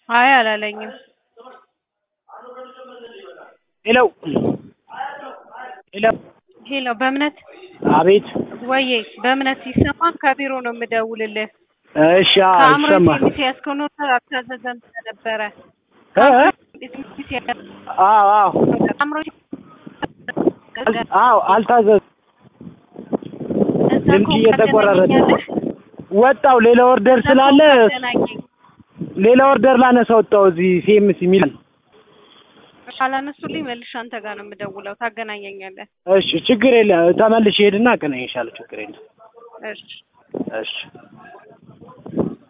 አይ አላለኝም። ሄሎ ሄሎ ሄሎ በእምነት አቤት ወዬ በእምነት ሲሰማ ከቢሮ ነው የምደውልልህ። እሺ አዎ ከአእምሮ ይሰማል ሚስ ያስከው ኖት አልታዘዘም ነበረ። እ እ አዎ አዎ አእምሮ አል- አዎ አልታዘዝ ድምፅ እየተቆራረጠ ወጣው ሌላ ኦርደር ስላለ ሌላ ኦርደር ላነሳ ወጣው እዚህ ሲኤምሲ ሚላን ካላነሱልኝ መልሼ አንተ ጋር ነው የምደውለው። ታገናኘኛለህ። እሺ ችግር የለም ተመልሼ ሄድና አገናኝሻለሁ ችግር የለም እሺ እሺ